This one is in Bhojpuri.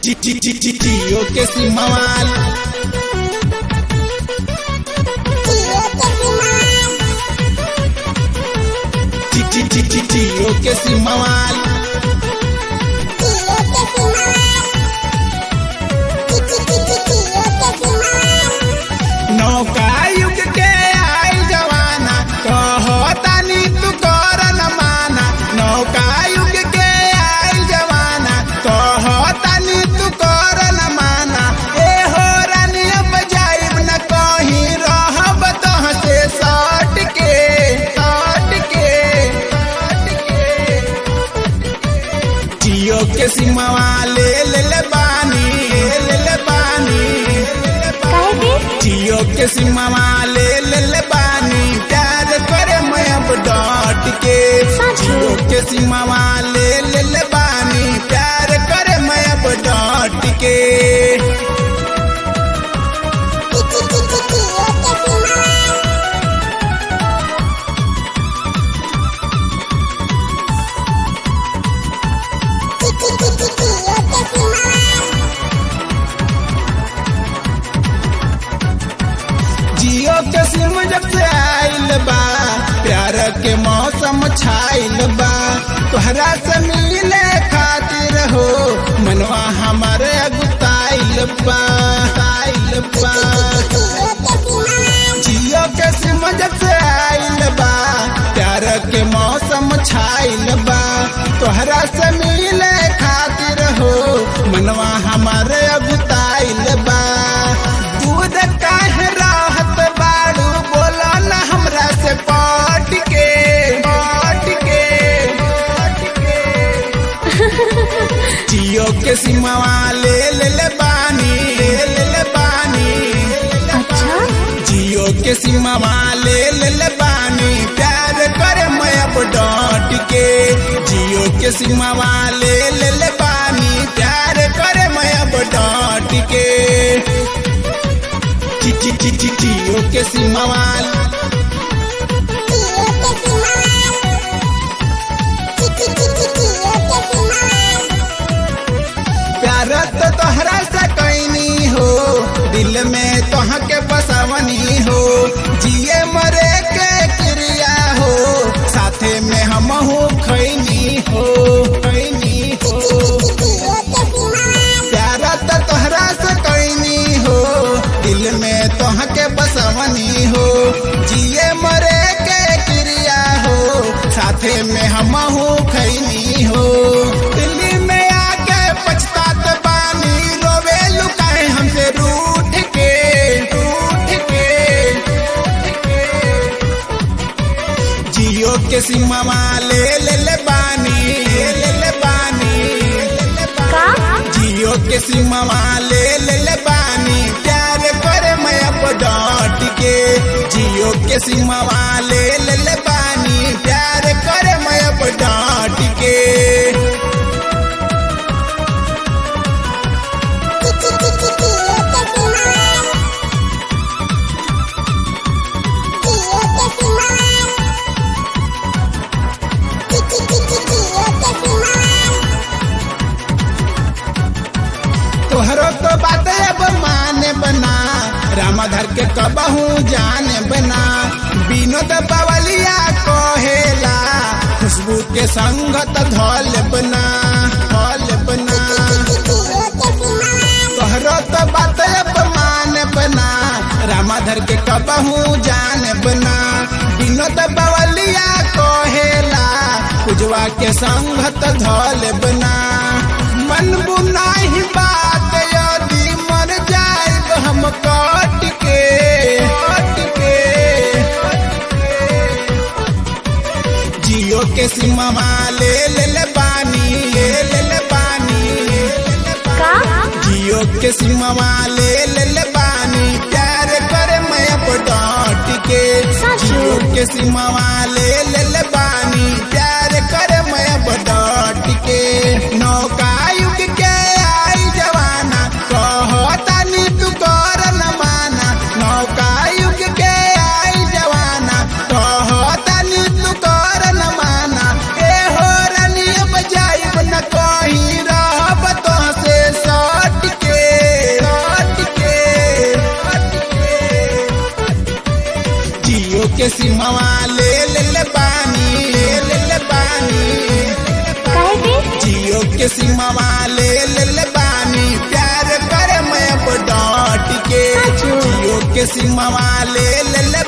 जियो के सिमवाल जियो के सिमवाल नौका युग के आई जवाना कहतानी तू कर न माना नौका युग के आई जवाना कहतानी तू कर न माना ए हो रानी अब जाइब न कहीं रहब तह से सट के सट के सट के जियो के सिमवा ले ले ले बानी ले ले बानी जियो के सिमवा ले ले ले बानी प्यार करे मैं अब डट के जियो के सिमवा ले ले ले बानी प्यार करे मैं अब डट के जियो के सिम जब से आइल बा प्यार के मौसम छाइल बा तोहरा से मिले खातिर हो मनवा हमारे अगुताइल बा आइल बा जियो के सिम जब से आइल बा प्यार के मौसम छाइल बा तोहरा से मिले खातिर हो मनवा हमारे अगुताइल बा दूध काहे राहत बाड़ू बोला ना हमरा से पट के पट के पट के जियो के सिमवा ले ले ले बानी ले ले ले बानी अच्छा जियो के सिमवा ले ले ले बानी प्यार करे मैं अब डट के जियो के सिमवा ले ले ले बानी प्यार करे मैं अब डट के जि- जि- जि- जि- जियो के सिमवा प्यार तो तोहरा से कैनी हो दिल में तोह के बसवनी हो जिए मरे के क्रिया हो साथे में हम हो खैनी हो खैनी हो प्यार तो तोहरा से कैनी हो दिल में तोह के बसवनी हो जिए मरे के क्रिया हो साथे में हम हो खैनी हो दिल्ली में आके पछतात बानी रोवे लुकाए हमसे रूठ के रूठ के जियो के सिमवा ले ले ले बानी ले ले ले बानी ले ले का जियो के सिमवा ले ले ले बानी प्यार करे मैं अब डट के जियो के सिमवा ले ले ले बानी प्यार करे मैं अब डट के तोहरो तो बात अब माने बना रामधर के कबहू जाने बना विनोद बवलिया कहेला खुशबू के संगत धौल बना धौल बना तोहरो तो बात अब माने बना रामधर के कबहू जाने बना विनोद बवलिया कहेला उजवा के संगत धौल बना मन बुनाही बात यदि मर जाइब हम कट के कट के जियो के सिमवा ले ले ले बानी ले ले ले बानी ले ले ले का जियो के सिमवा ले ले ले बानी प्यार करे मैं अब डट के सच? जियो के सिमवा ले ले ले बानी प्यार करे मैं अब डट के नौका युग के आई जवाना कहतानी तू कर न माना नौका युग के आई जवाना कहतानी तू कर न माना ए हो रानी अब जाइब न कहीं रहब तो से सट के सिमवा ले ले ले पानी ले ले ले पानी काहे के जियो के सिमवा ले ले ले पानी प्यार करे मैं अब डॉट के साचो। जियो के सिमवा ले ले ले